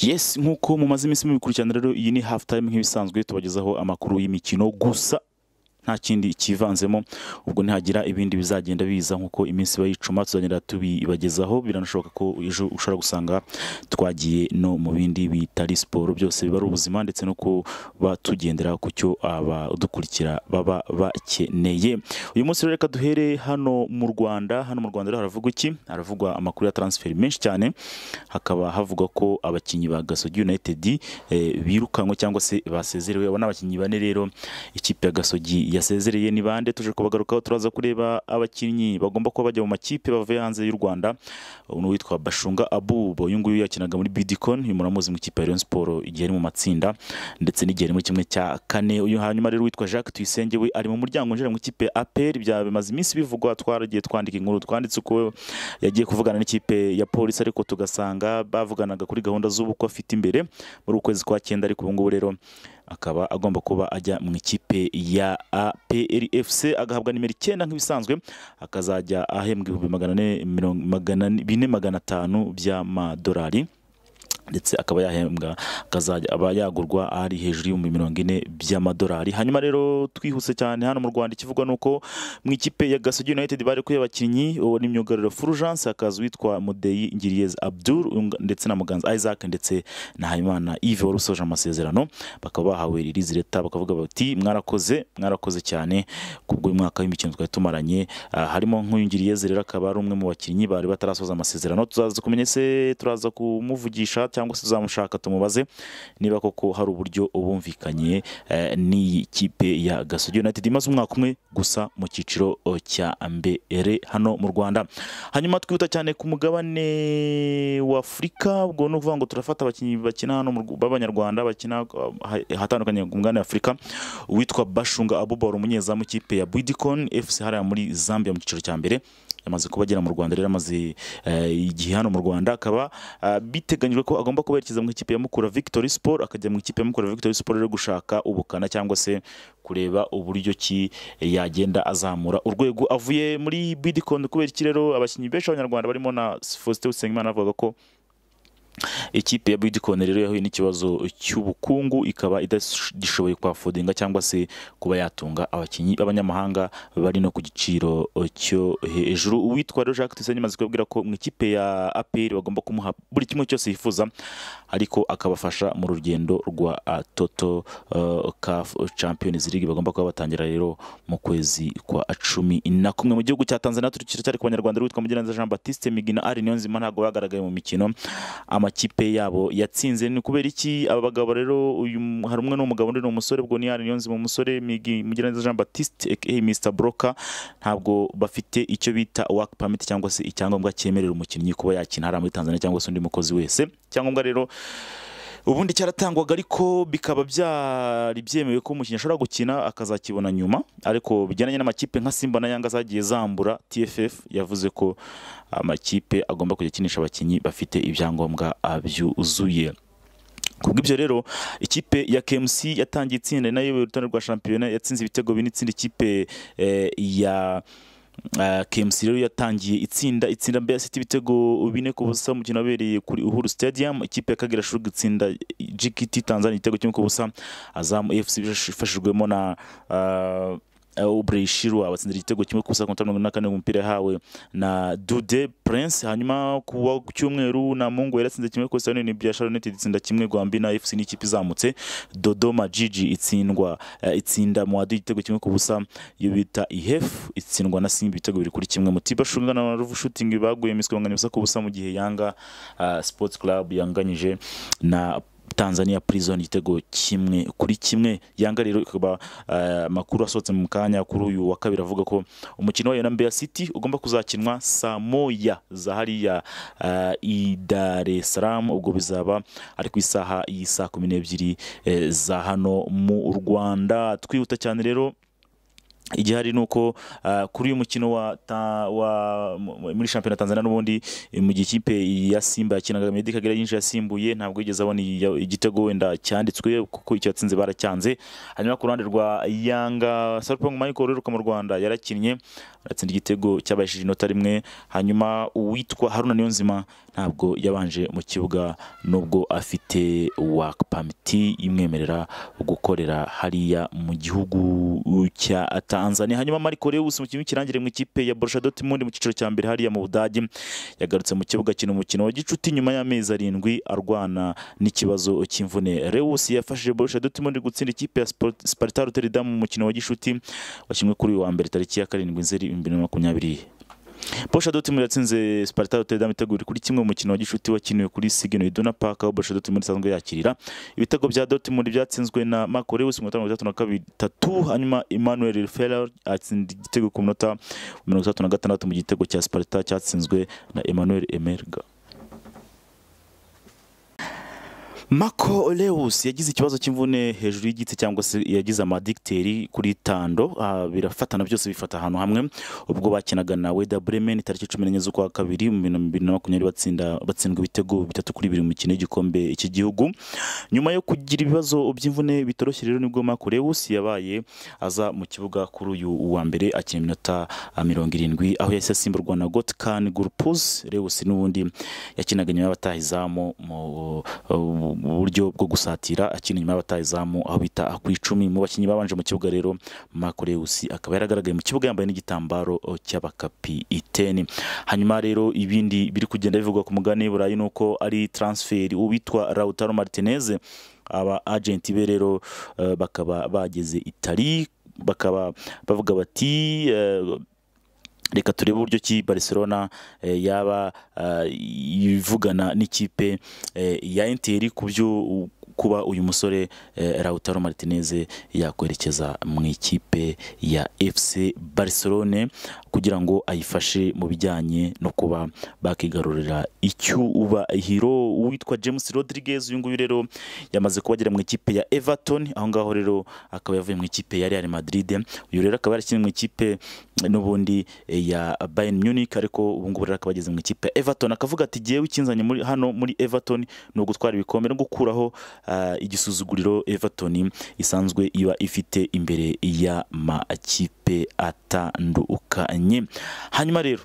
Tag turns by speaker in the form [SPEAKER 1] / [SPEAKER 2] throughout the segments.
[SPEAKER 1] yes nk'uko mumaze iminsi mubikurikirana rero iyi ni hafu tayime nk'ibisanzwe tubagezaho amakuru y'imikino gusa nta kindi kivanzemo ubwo ntihagira ibindi bizagenda biza nk'uko iminsi iba yicuma tuzagenda tubibagezaho biranashoboka ko ejo ushobora gusanga twagiye no mu bindi bitari siporo byose biba ari ubuzima ndetse no kuba tugendera ku cyo abadukurikira baba bakeneye uyu munsi rero reka duhere hano mu rwanda hano mu rwanda rero haravugwa iki haravugwa amakuru ya taransiferi menshi cyane hakaba havugwa ko abakinnyi ba gasogi united eh, birukanwe cyangwa se basezerewe abo ni abakinnyi bane rero ikipe ya gasogi yasezereye ni bande tuje kubagarukaho turaza kureba abakinnyi bagomba kuba bajya mu makipe bavuye hanze y'u rwanda ni uwitwa bashunga abubo uyu nguyu yakinaga muri bidikon uyu muramuzi mu ikipe ya rayon siporo igihe ari mu matsinda ndetse n'igihe ari muri kimwe cya kane uyu hanyuma rero witwa jacques tuyisenge we ari mu muryango winjira mu ikipe ya apr bya bimaze iminsi bivugwa twaragiye twandika inkuru twanditse uko yagiye kuvugana n'ikipe ya polisi ariko tugasanga bavuganaga kuri gahunda z'ubukwe afite imbere muri ukwezi kwa cyenda ariko ubu ngubu rero akaba agomba kuba ajya mu ikipe ya APRFC agahabwa nimero icyenda nk'ibisanzwe akazajya ahembwa ibihumbi magana ane mirongo- magana ane- bine magana atanu by'amadolari ndetse akaba yahembwa akazajya aba yagurwa ari hejuru y'ibihumbi mirongo ine by'amadolari hanyuma rero twihuse cyane hano mu rwanda ikivugwa ni uko mu ikipe ya gasogi united bari kuye abakinnyi uwo ni myugariro fulgence hakaza uwitwa mudeyi ngiriyeze abdul um, ndetse na muganza isaac ndetse na habimana yves wari usoje amasezerano bakaba bahawe ririzi leta bakavuga bati mwarakoze mwarakoze cyane kubw'umwaka w'imikino twari tumaranye Ah, harimo nk'uyu ngiriyeze rero akaba ari umwe mu bakinnyi bari batarasoza amasezerano tuzaza kumenya se turaza kumuvugisha cyangwa se tuzamushaka tumubaze niba koko hari uburyo bumvikanye eh, n'iyi kipe ya gasogi united imaze umwaka umwe gusa mu cyiciro oh, cya mbere hano mu rwanda hanyuma twihuta cyane ku mugabane wa afurika ubwo ni ukuvuga ngo turafata abakinnyi bakina hano mu Rw- b'abanyarwanda bakina uh, ha- ahatandukanye ku mugabane wa afurika uwitwa bashunga abuba wari umunyezamu w'ikipe ya bidikon fc hariya muri zambia mu cyiciro cya mbere yamaze kuba agera mu rwanda rero amaze eh, igihe hano mu rwanda akaba ah, biteganyijwe ko agomba kuba yerekeza mu ikipe ya mukura victory sport akajya mu ikipe ya mukura victory sport rero gushaka ubukana cyangwa se kureba uburyo ki yagenda azamura urwego avuye muri bidikon kubera iki rero abakinnyi benshi b'abanyarwanda barimo na faustin usengimana avuga ko ikipe ya bidikoni rero yahuye n'ikibazo cy'ubukungu ikaba idashoboye kwafodinga cyangwa se kuba yatunga abakinnyi b'abanyamahanga bari no ku giciro cyo hejuru uwitwa rero jacques tuyisenge amaze kubabwira ko mu ikipe ya apr bagomba kumuha buri kimwe cyose yifuza ariko akabafasha mu rugendo rwa ah, toto uh, caf champions league bagomba kuba batangira rero mu kwezi kwa cumi na kumwe mu gihugu cya tanzania turacyari ku banyarwanda rero witwa mugiraneza jean baptiste migina ari niyo nzima ntabwo bagaragaye mu mikino amakipe yabo yatsinze ni ukubera iki aba bagabo rero uyu m- hari umwe ni umugabo undi ni umusore ubwo ni ari niyonzima umusore Migi- mugiraneza jean baptiste aka mr broka ntabwo bafite icyo bita work permit cyangwa se icyangombwa cyemerera umukinnyi kuba yakina hariya muri tanzania cyangwa se undi mukozi wese icyangombwa rero ubundi cyaratangwaga ariko bikaba byari byemewe ko umukinnyi ashobora gukina akazakibona nyuma ariko bijyanye n'amakipe nka simba na yanga zagiye zambura tff yavuze ko amakipe agomba kujya akinisha abakinnyi bafite ibyangombwa ah, byuzuye kubw'ibyo rero ikipe ya KMC yatangiye itsinda nayo urutonde rwa shampiyona yatsinze ibitego bine itsinda ikipe eh, ya Uh, KMC rero yatangiye itsinda itsinda Mbeya City ibitego bine ku busa umukino wabereye kuri Uhuru Stadium ikipe ya Kagera Sugar itsinda GKT Tanzania igitego kimwe ku busa Azam FC ifashijwemo na uh, Aubrey Shirwa batsindira igitego kimwe ku busa ku minota mirongo ine na kane umupira yahawe na Dude Prince hanyuma ku wa- ku cyumweru na Mungu yaratsinze kimwe ku busa ni Biashara United itsinda kimwe Gwambina FC ni ikipe izamutse Dodoma Gigi itsindwa eh, itsinda Muhadu igitego kimwe ku busa iyo bita ihef itsindwa na simba ibitego biri kuri kimwe mutiba shunga na ruvu shooting baguye miswi banganya ubusa ku busa mu gihe yanga ah, sports club yanganyije na Tanzania Prison igitego kimwe kuri kimwe yanga rero ikaba ah, amakuru asohotse mu kanya kuri uyu wa kabiri avuga ko umukino wayo na Mbeya City ugomba kuzakinwa saa moya za hariya ah, i Dar es Salaam ubwo bizaba ari ku isaha y'i saa kumi n'ebyiri eh, za hano mu Rwanda twihuta cyane rero igihari ni uko ah, kuri uyu mukino wa, ta, wa mu- muri shampiyona ya Tanzania n'ubundi eh, mu gihe ikipe ya Simba yakinaga Meddie Kagere yinjiye asimbuye ntabwo yigeze abona iya- igitego wenda cyanditswe kuko icyo yatsinze baracyanze hanyuma ku ruhande rwa Yanga Sarpong Michael uheruka mu Rwanda yarakinnye aratsinda igitego cyabashije inota rimwe hanyuma uwitwa Haruna Niyonzima ntabwo yabanje mu kibuga nubwo afite work permit imwemerera gukorera hariya mu gihugu cya Tanzania hanyuma Marco Reus umukinnyi w'ikirangire mu ikipe ya Borussia Dortmund mu cyiciro cya mbere hariya mu Budage yagarutse mu kibuga kino umukino wa gicuti nyuma y'amezi arindwi arwana n'ikibazo cy'imvune Reus yafashije Borussia Dortmund gutsinda ikipe ya Sport- Sparta Rotterdam mu mukino wa gicuti washyimwe kuri uyu wa mbere tariki ya karindwi Nzeri ibihumbi bibiri na makumyabiri Borussia Dortmund yatsinze Sparta Rotterdam ibitego bibiri kuri kimwe mu mukino wa gicuti wakiniwe kuri Signal Iduna Park aho Borussia Dortmund isanzwe yakirira ibitego bya Dortmund byatsinzwe na Marco Reus ku minota mirongo itandatu na kabiri tatu hanyuma Emmanuel Ferrer atsinda igitego ku minota mirongo itandatu na gatandatu mu gitego cya Sparta cyatsinzwe na Emmanuel Emerga Marco Reus yagize ikibazo cy'imvune hejuru y'igitsi cyangwa se yagize amadikiteri kuri tando ah, birafatana byose bifata ahantu hamwe ubwo bakinaga na Werder Bremen tariki cumi n'enye z'ukwa kabiri mu bibiri na makumyabiri batsinda batsindwa ibitego bitatu kuri bibiri mu mikino y'igikombe cy'igihugu nyuma yo kugira ibibazo by'imvune bitoroshye rero nibwo Marco Reus yabaye aza mu kibuga kuri uyu wa mbere akina iminota ah, mirongo irindwi aho yahise asimburwa na Gotkan Gurpuz Reus n'ubundi yakinaga nyuma y'abataha izamu mu mu- mu buryo bwo gusatira akina nyuma y'abataha izamu aho bita ku icumi mu bakinnyi babanje mu kibuga rero Marco Reus akaba yaragaragaye mu kibuga yambaye n'igitambaro oh, cy'abakapiteni hanyuma rero ibindi biri kugenda bivugwa ku mugani burayi ni uko ari transferi uwitwa Lautaro Martinez aba agenti be rero eh, bakaba bageze Itali bakaba bavuga bati eh, reka turebe uburyo ki Barcelona eh, yaba ah, ivugana n'ikipe eh, ya Inter ku byo u- kuba uyu musore eh, Lautaro Martinez yakwerekeza mu ikipe ya FC Barcelona kugira ngo ayifashe mu bijyanye no kuba bakigarurira icyubahiro uwitwa James Rodriguez uyu nguyu rero yamaze kuba agera mu ikipe ya Everton aho ngaho rero akaba yavuye mu ikipe ya Real Madrid uyu rero akaba yarakinnye mu ikipe n'ubundi eh, ya Bayern Munich ariko ubu ngubu rero akaba ageze mu ikipe ya Everton akavuga ati jyewe ikinzanye muri hano muri Everton ni ugutwara ibikombe no gukuraho ah, igisuzuguriro Everton isanzwe iba ifite imbere y'amakipe atandukanye hanyuma rero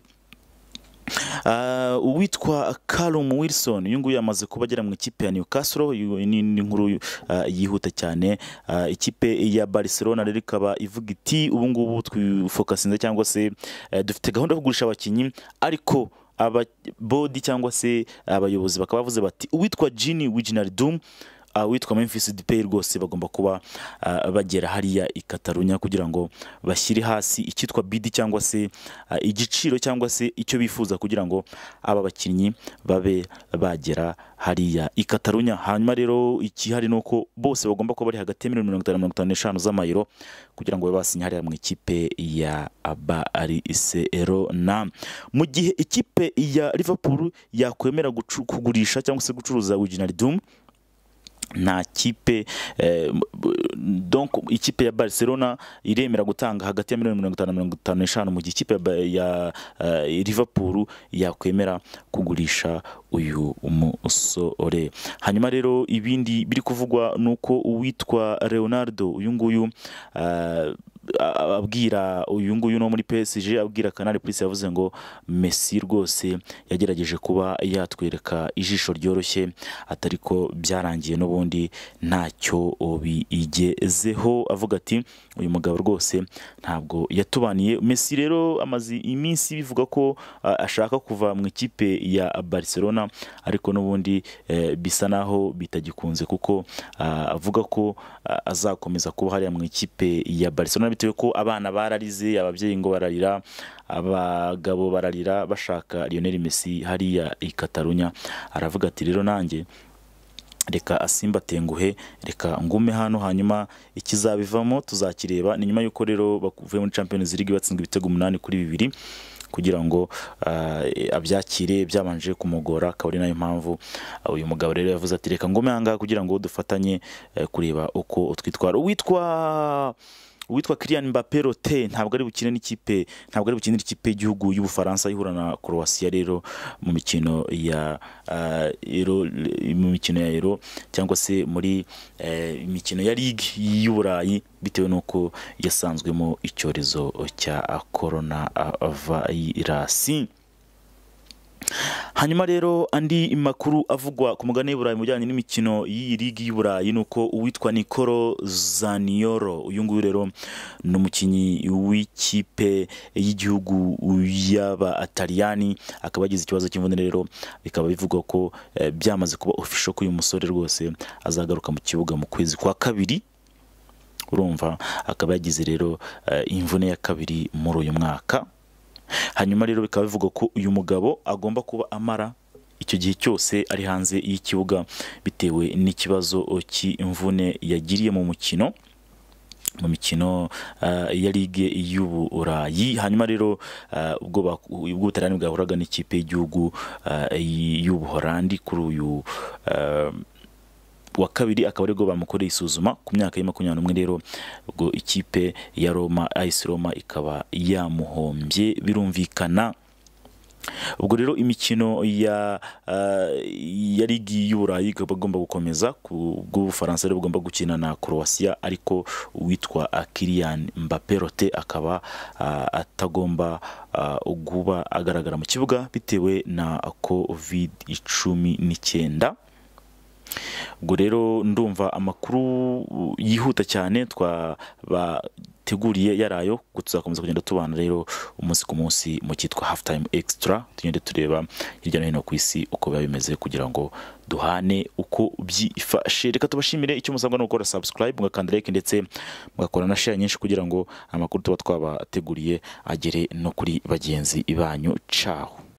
[SPEAKER 1] Ah, uwitwa Callum Wilson uyu nguyu yamaze kuba agera mu ikipe ya Newcastle uyu- ni ni inkuru ah, yihuta cyane Ah, ikipe ya Barcelona rero ikaba ivuga iti ubu ngubu twifokasinze cyangwa se eh, dufite gahunda yo kugurisha abakinnyi ariko aba bodi cyangwa se abayobozi bakaba bavuze bati uwitwa Gini Wijnaldum Uh, witwa Memphis Depay rwose bagomba kuba ah, bagera hariya i Katarunya kugira ngo bashyire hasi icyitwa bidi cyangwa se ah, igiciro cyangwa se icyo bifuza kugira ngo aba bakinnyi babe bagera hariya i Katarunya hanyuma rero ikihari ni uko bose bagomba kuba bari hagati ya miliyoni mirongo itanu na mirongo itanu n'eshanu z'amayero kugira ngo babe basinye hariya mu ikipe ya Barcelona mu gihe ikipe ya Liverpool yakwemera gucu- kugurisha cyangwa se gucuruza Wijnaldum nta kipe eh, m- b- donc ikipe ya Barcelona iremera gutanga hagati ya miliyoni mirongo itanu na mirongo itanu n'eshanu mu gihe ikipe ya, Ba- ya eh, Liverpool yakwemera kugurisha uyu umusore hanyuma rero ibindi biri kuvugwa ni uko uwitwa Leonardo uyu nguyu ah, a- abwira uyu nguyu no muri PSG abwira Canal Plus yavuze ngo Messi rwose yagerageje kuba yatwereka ijisho ryoroshye atari ko byarangiye n'ubundi ntacyo bigezeho avuga ati uyu mugabo rwose ntabwo yatubaniye Messi rero amaze iminsi bivuga ko ah, ashaka kuva mu ikipe ya Barcelona ariko n'ubundi eh, bisa naho bitagikunze kuko ah, avuga ko ah, azakomeza kuba hariya mu ikipe ya Barcelona bitewe ko abana bararize ababyeyi ngo bararira abagabo bararira bashaka Lionel Messi hariya i Katarunya aravuga ati rero nanjye reka asimbatenguhe reka ngume hano hanyuma ikizabivamo tuzakireba ni nyuma y'uko rero bavuye muri Champions League batsinzwe ibitego umunani kuri bibiri kugira ngo ah, abyakire byabanje kumugora akaba ari nayo mpamvu ah, uyu mugabo rero yavuze ati reka ngume ahangaha kugira ngo dufatanye eh, kureba uko twitwara uwitwa uwitwa Kylian Mbappé Rote ntabwo ari bukine n'ikipe ntabwo ari bukinira ikipe y'igihugu y'Ubufaransa ihura na Croatia rero mu mikino ya ah, Euro mu mikino ya Euro cyangwa se muri eh, imikino ya Ligue y'Uburayi bitewe n'uko yasanzwemo icyorezo cya Corona virus hanyuma rero andi makuru avugwa ku mugabane w'i Burayi mu bijyanye n'imikino y'iyi ligi y'u Burayi ni uko uwitwa Nicolo Zaniolo uyu nguyu rero ni umukinnyi w'ikipe y'igihugu y'Abataliyani akaba yagize ikibazo cy'imvune rero bikaba bivugwa ko eh, byamaze kuba official ko uyu musore rwose azagaruka mu kibuga mu kwezi kwa kabiri urumva akaba yagize rero eh, imvune ya kabiri muri uyu mwaka hanyuma rero bikaba bivugwa ko uyu mugabo agomba kuba amara icyo gihe cyose ari hanze y'ikibuga bitewe n'ikibazo cy'imvune yagiriye mu mukino mu mikino ah, ya ligue y'uburayi hanyuma rero ah, ubwo baku- ubwo ubutaliyani bwahuraga n'ikipe y'igihugu ah, y'ubuholandi kuri uyu ah, wa kabiri akaba aribwo bamukoreye isuzuma ku myaka ya makumyabiri n'umwe rero ubwo ikipe ya Roma AS Roma ikaba yamuhombye birumvikana ubwo rero imikino ya ah, ya ligi y'uburayi ikaba igomba gukomeza ku bw'ubufaransa rero bugomba gukina na Croatia ariko uwitwa ah, Kylian Mbappé Rote akaba ah, atagomba ah, guba agaragara mu kibuga bitewe na covid cumi n'icyenda ubwo rero ndumva amakuru yihuta cyane twabateguriye yarayo tuzakomeza kugenda tubana rero umunsi ku munsi mu cyitwa hafu tayimu ekisitara tugende tureba hirya no hino ku isi uko biba bimeze kugira ngo duhane uko byifashe reka tubashimire icyo musabwa ni ugukora sabusikarayibu mugakanda like ndetse mugakora na share nyinshi kugira ngo amakuru tuba twabateguriye agere no kuri bagenzi banyu caho